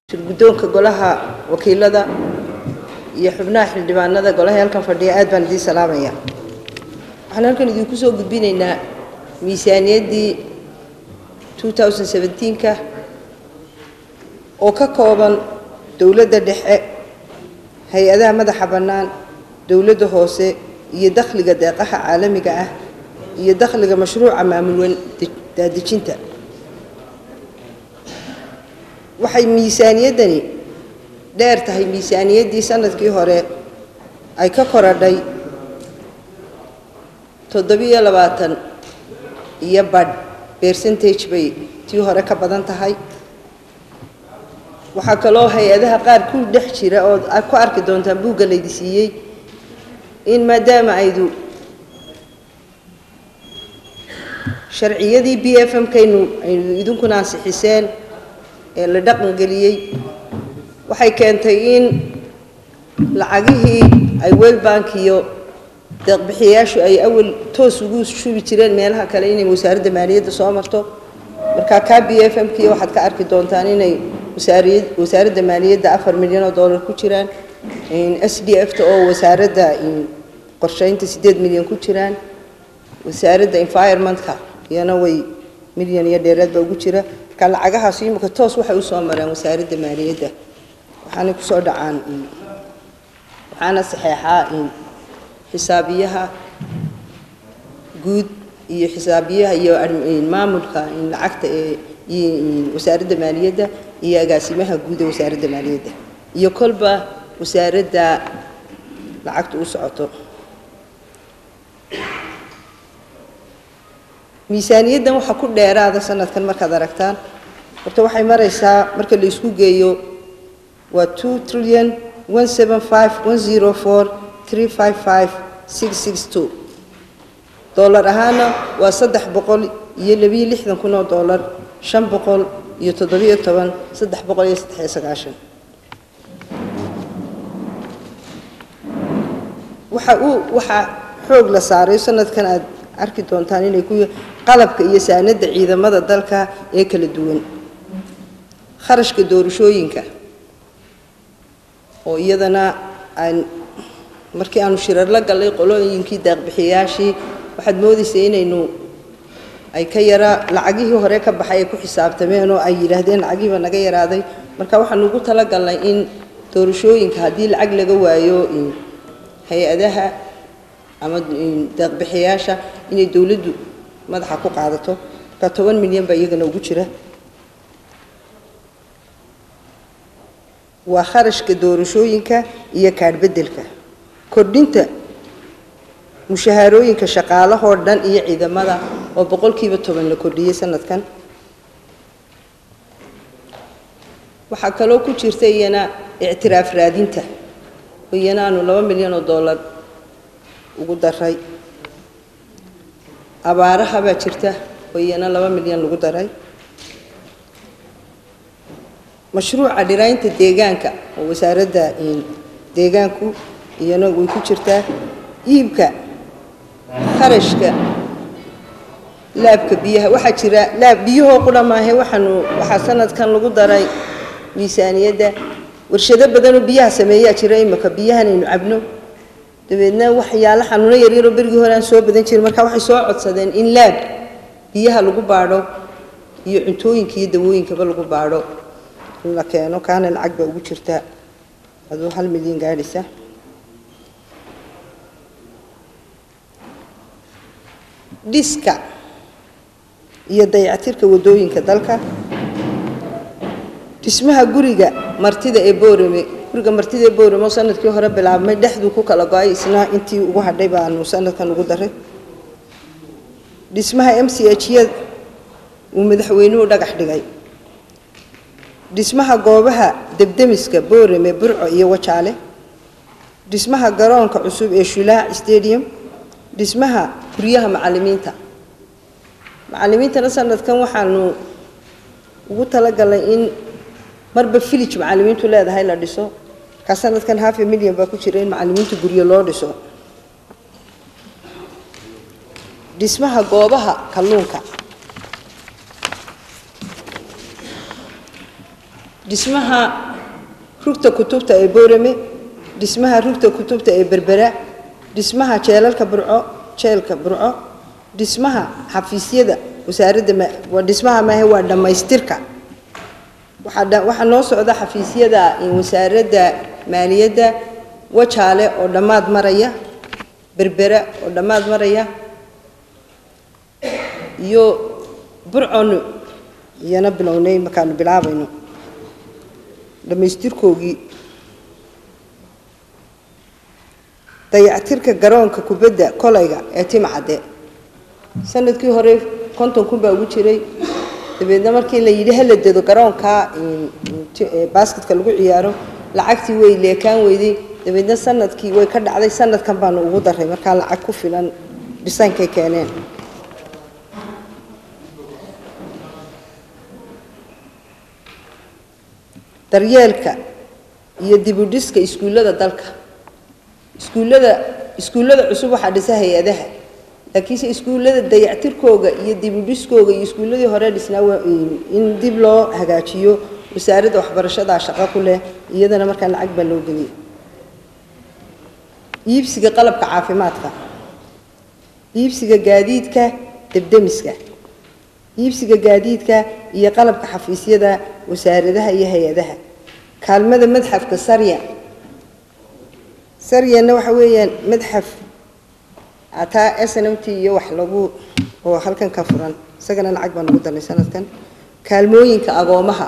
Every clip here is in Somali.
guddoonka golaha wakiilada iyo xubnaha xildhibaanada golaha halkan fadhiya aad baan idiin salaamaya waxaan halkan idinku soo gudbinaynaa miisaaniyaddii 2017ka oo ka kooban dowladda dhexe hay-adaha madaxa bannaan dowladda hoose iyo dakhliga deeqaha caalamiga ah iyo dakhliga mashruuca maamul daadejinta waxay miisaaniyaddani dheer tahay miisaaniyaddii sanadkii hore ay ka koradhay toddobiyo labaatan iyo badh percentage bay tii hore ka badan tahay waxaa kaloo hay-adaha qaar ku dhex jira oo aad ku arki doontaan buugga laydi siiyey in maadaama aydu sharciyadii b f m kaynu aynu idinkuna ansixiseen ee la dhaqangeliyey waxay keentay in lacagihii ay welbank iyo deeqbixiyayaashu ay awal toos ugu shubi jireen meelaha kale inay wasaaradda maaliyadda soo marto markaa kaa b f m kii waxaad ka arki doontaan inay wasaaradda maaliyadda afar milyan oo dollar ku jiraan s d f ta oo wasaaradda qorsheynta siddeed milyan ku jiraan wasaaradda environmentka iyana way milyan iyo dheeraad baa ugu jira marka lacagahaas imika toos waxay usoo mareen wasaaradda maaliyadda waxaanay kusoo dhacaan waxaana saxeexaa xisaabiyaha guud iyo xisaabiyaha iyo maamulka lacagta ee wasaaradda maaliyadda iyo agaasimaha guud ee wasaaradda maaliyadda iyo kolba wasaaradda lacagta u socoto miisaaniyaddan waxaa ku dheeraada sanadkan markaad aragtaan horta waxay maraysaa marka la isku geeyo waa two trillion one seven five one zero four three five five six six two dollar ahaana waa saddex boqol iyo labiyo lixdan kun oo dollar shan boqol iyo toddobiyo toban saddex boqol iyo saddex iyo sagaashan waxa uu waxaa xoog la saaray sanadkan aad arki doontaan inay ku qalabka iyo saanada ciidamada dalka ee kala duwan kharashka doorashooyinka oo iyadana aan markii aanu shirar la gallay qolooyinkii deeqbixiyayaashii waxaad moodaysay inaynu ay ka yara lacagihii hore ka baxay ay ku xisaabtameen oo ay yidhaahdeen lacagihiiba naga yaraaday marka waxaanu ugu talagalnay in doorashooyinka haddii lacag laga waayo hay-adaha ama deeqbixiyayaasha inay dowladdu madaxa ku qaadato marka toban milyan baa iyagana ugu jira waa kharashka doorashooyinka iyo kaadhbeddelka kordhinta mushahaarooyinka shaqaalahoo dhan iyo ciidamada oo boqolkiiba toban la kordhiyey sanadkan waxaa kaloo ku jirta iyana ictiraaf raadinta oo iyana aanu laba milyan oo dollar ugu daray abaaraha baa jirta oo iyana laba milyan lagu daray mashruuca dhiraynta deegaanka oo wasaaradda deegaanku iyana way ku jirtaa iibka kharashka laabka biyaha waxaa jira laab biyahoo qudha maahe waxaanu waxaa sanadkan lagu daray miisaaniyadda warshado badanoo biyaha sameeyaa jira imika biyahanaynu cabno dabeedna waxyaalo xanuuno yaryaroo berigii hore aan soo badan jirin marka waxay soo codsadeen in laab biyaha lagu baadho iyo cuntooyinka iyo dawooyinkaba lagu baadho in la keeno kaana lacag baa ugu jirta aduu hal milyan gaadhaysa dhiska iyo dayactirka waddooyinka dalka dhismaha guriga martida ee boorame guriga martida ee boorame oo sanadkii hore bilaabmay dhexduu ku kala go-ay isna intii ugu hadhay baanu sanadkan ugu daray dhismaha m c h ya uu madaxweynuhu dhagax dhigay dhismaha goobaha debdemiska boorame burco iyo wajaale dhismaha garoonka cusub ee shulaac stadium dhismaha guryaha macallimiinta macallimiintana sanadkan waxaanu ugu talagalnay in marba village macallimiintu leedahay la dhiso markaa sanadkan hafe milyan baa ku jira in macallimiinta guryo loo dhiso dhismaha goobaha kalluunka dhismaha rugta kutubta ee boorame dhismaha rugta kutubta ee berbera dhismaha jeelalka burco jeelka burco dhismaha xafiisyada wasaaradda waa dhismaha maahe waa dhammaystirka waxaa waxaa noo socda xafiisyada wasaaradda maaliyadda wajaale oo dhammaad maraya berbera oo dhammaad maraya iyo burcon iyana bilownay markaanu bilaabayno dhammaystirkoogii dayactirka garoonka kubadda kolayga ee timcadde sanadkii hore konton kun baa ugu jiray dabeedna markii la yidhi hala dedo garoonka basketka lagu ciyaaro lacagtii way leekaan weyday dabeedna sanadkii way ka dhacday sanadkan baanu ugu daray markaa lacag ku filan dhisaankay keeneen daryeelka iyo dibudhiska iskuullada dalka iskuullada iskuullada cusub waxaa dhisa hay-adaha laakiinse iskuullada dayactirkooga iyo dibudhiskooga iyo iskuulladii hore dhisnaa in dib loo hagaajiyo wasaaradda waxbarashadaa shaqo ku leh iyadana markaa lacag baa loo geliyay iibsiga qalabka caafimaadka iibsiga gaadiidka debdemiska iibsiga gaadiidka iyo qalabka xafiisyada wasaaradaha iyo hay-adaha kaalmada madxafka sarya saryanna waxa weeyaan madxaf ataa s n m t iyo wax lagu oo halkan ka furan isagana lacag baan ugu darnay sanadkan kaalmooyinka agoomaha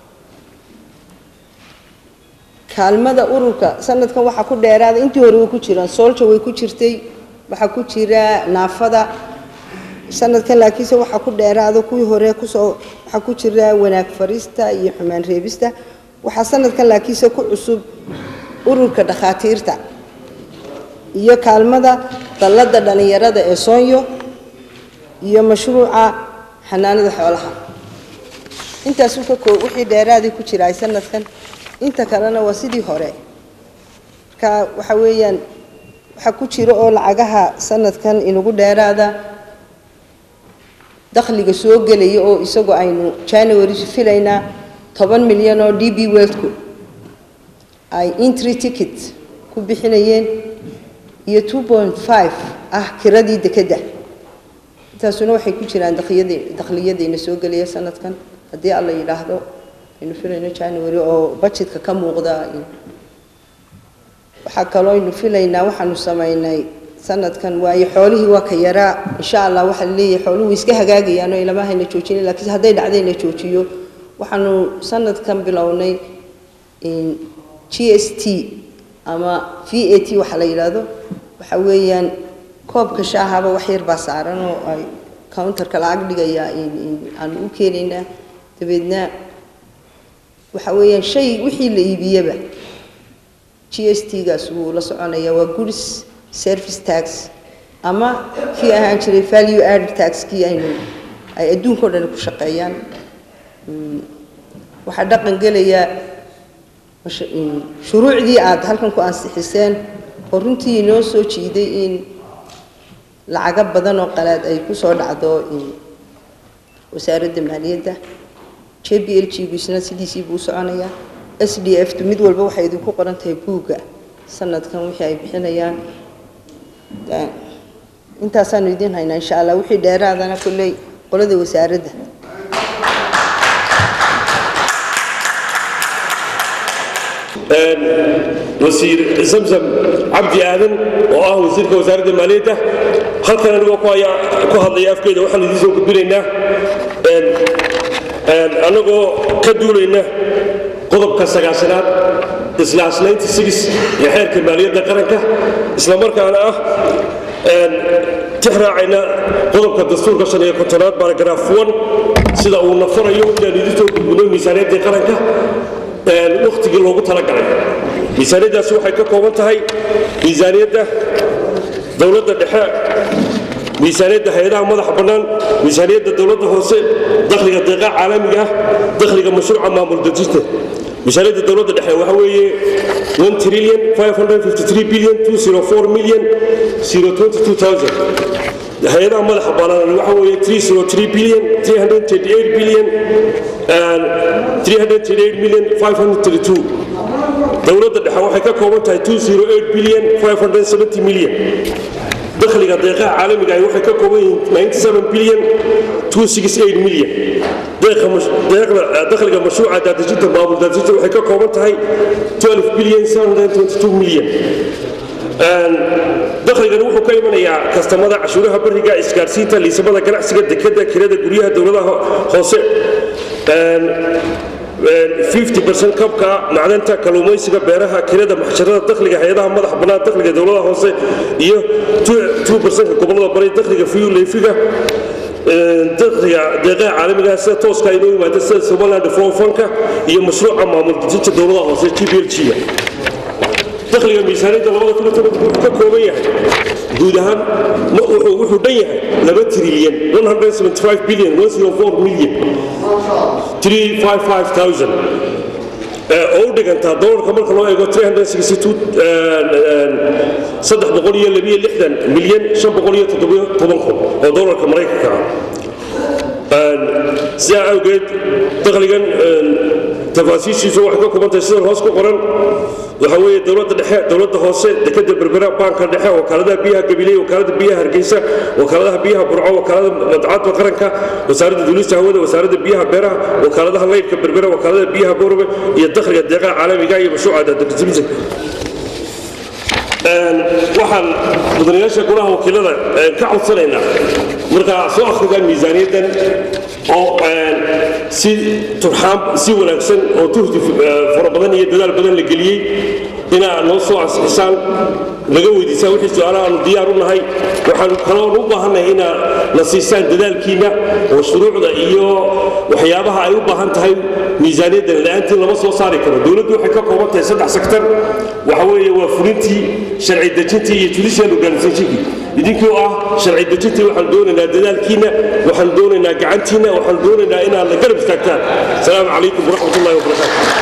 kaalmada ururka sanadkan waxaa ku dheeraada intii hore way ku jiraan soolja way ku jirtay waxaa ku jira naafada sanadkan laakiinse waxaa ku dheeraada kuwii hore kusoo waxaa ku jira wanaag farista iyo xumaan reebista waxaa sanadkan laakiinse ku cusub ururka dhakhaatiirta iyo kaalmada dallada dhallinyarada ee soonyo iyo mashruuca xanaanada xoolaha intaasu ka koo wixii dheeraadii ku jiraay sanadkan inta kalena waa sidii hore marka waxa weeyaan waxaa ku jira oo lacagaha sanadkan inagu dheeraada dakhliga soo gelaya oo isagoo aynu january filaynaa toban milyan oo d b weldku ay intry ticket ku bixinayeen iyo two point five ah kiradii dekedda intaasuna waxay ku jiraan dakliyadii dakhliyadiina soo gelaya sanadkan haddii alla yidhaahdo aynu filayno january oo budgetka ka muuqda waxaa kaloo aynu filaynaa waxaanu samaynay sanadkan waayo xoolihii waa ka yaraa insha allah waxaa laleeyahay xooluhu way iska hagaagayaan oo ilama hayna joojinin lakiinse hadday dhacdayna joojiyo waxaanu sanadkan bilownay g s t ama v a t waxaa la yidhaahdo waxa weeyaan koobka shaahaba wax yar baa saaran oo ay counterka lacag dhigaya aanu u keenaynaa dabeedna waxa weeyaan shay wixii la iibiyaba g s t gaas wuu la soconaya waa goods service tax ama kii ahaan jiray value added tax kii aynu ay adduunka o dhan ku shaqeeyaan waxaa dhaqan gelaya shuruucdii aada halkan ku ansixiseen oo runtii inoo soo jiiday in lacago badan oo qalaad ay ku soo dhacdo wasaaradda maaliyadda j b l g gisna sidiisii buu soconayaa s d f tu mid walba waxay idinku qoran tahay buugga sanadkan wixii ay bixinayaan intaasaanu idiin haynaa insha allah wixii dheeraadana kolley qolada wasaaradda wasiir zamzam cabdi aadan oo ah wasiirka wasaaradda maaliyadda halkan anigoo ku hadlaya afkeeda waxaan idiin soo gudbinaynaa annagoo ka duulayna qodobka sagaashanaad islaas ee xeerka maaliyadda qaranka islamarkaana ah tix raacayna qodobka dastuurka shan iyo kontonaad baaragraaf one sida uu nafarayo inaan idiin soo gudbino miisaaniyaddii qaranka wakhtigii loogu talagalay miisaaniyaddaasi waxay ka kooban tahay miisaaniyadda dowladda dhexe miisaaniyadda hay-adaha madaxa bannaan miisaaniyadda dowladda hoose dakhliga deeqaa caalamiga ah dakhliga mashruuca maamul dejinta miisaaniyadda dowladda dhexe waxa weeye one trillion five hundred fifty three billion two zero four million zero twenty two thousand hay-adaha madaxa bannaan waxa weeye 303 billion 338 billion and 338 million 532 dowladda dhexe waxay ka kooban tahay 208 billion 570 million dakhliga deeqaha caalamiga ah waxay ka kooban yihiin 97 billion 268 million dakhliga mashruuca daadejinta maamul daadejinta waxay ka kooban tahay 12 billion 722 million dakhligani wuxuu ka imanayaa kastamada cashuuraha bariga isgaarsiinta liisamada ganacsiga dekada kirada guryaha dowladaha hoose 50 kabka macdanta kaluumaysiga beeraha kirada maxsharada dakhliga hay-adaha madax bannaan dakhliga dowladaha hoose iyo 2 gobolada bari dakhliga fiyuleefiga dakhliga deeqaha caalamiga sida tooska inoo yimaada sida somaliland developmentka iyo mashruuca maamul dejinta dowladaha hoose gblg-ga dakhliga miisaaniyadda labada kun wuxuu ka kooban yahay guud ahaan wuxuu dhan yahay laba trilyan 175 billion 104 million 355,000 oo u dhigantaa dolarka marka loo eego 362 milyan 517 kun oo dolarka maraykanka ah sidaa awgeed dakhligan tafaasiishiisu waxay ka koobantahay sidan hoos ku qoran waxa weeye dowladda dhexe dowladda hoose dekada berbera baanka dhexe wakaaladaha biyaha gabiley wakaalada biyaha hargeysa wakaaladaha biyaha burco wakaalada madcadda qaranka wasaaradda duulista hawada wasaaradda biyaha beeraha wakaaladaha laydhka berbera wakaalada biyaha boorbe iyo dakhliga deeqaha caalamiga iyo mashruuca daadejinta waxaan mudanayaasha golaha wakiilada ka codsanaynaa markaa soo akhrigaan miisaaniyaddan oo si turxaan si wanaagsan oo tuhdi fara badan iyo dadaal badan la geliyey inaa noo soo ansixisaan naga weydiisaan wixii su-aalaha aanu diyaar u nahay waxaan kaloon u baahannahay inaa na siisaan dadaalkiinna oo shuruucda iyo waxyaabaha ay u baahan tahay miisaaniyaddan la-aantii lama soo saari karo dowladdu waxay ka kooban tahay saddex sektar waxa weeye waa fulintii sharci dejintii iyo judicial organizationkii idinkii ah sharci dejintii waxaan doonaynaa dadaalkiinna waxaan doonaynaa gacantiinna waxaan doonaynaa inaad la garab istaagtaan asalaamu calaykum waraxmat ullahi wabarakaatu